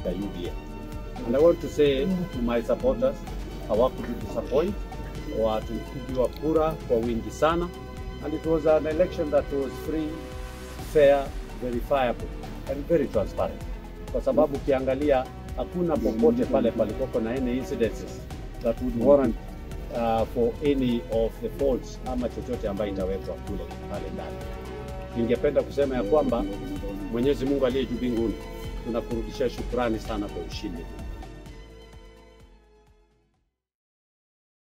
katika UDA. And I want to say to my supporters, hawakudisappoint, watupigiwa kura kwa wingi sana, and it was an election that was free, fair, verifiable and very transparent, kwa sababu ukiangalia hakuna popote pale palipoko na any incidences that would warrant uh, for any of the faults ama chochote ambayo itawekwa kule pale ndani. Ningependa kusema ya kwamba Mwenyezi Mungu aliye juu mbinguni, tunakurudishia shukrani sana kwa ushindi.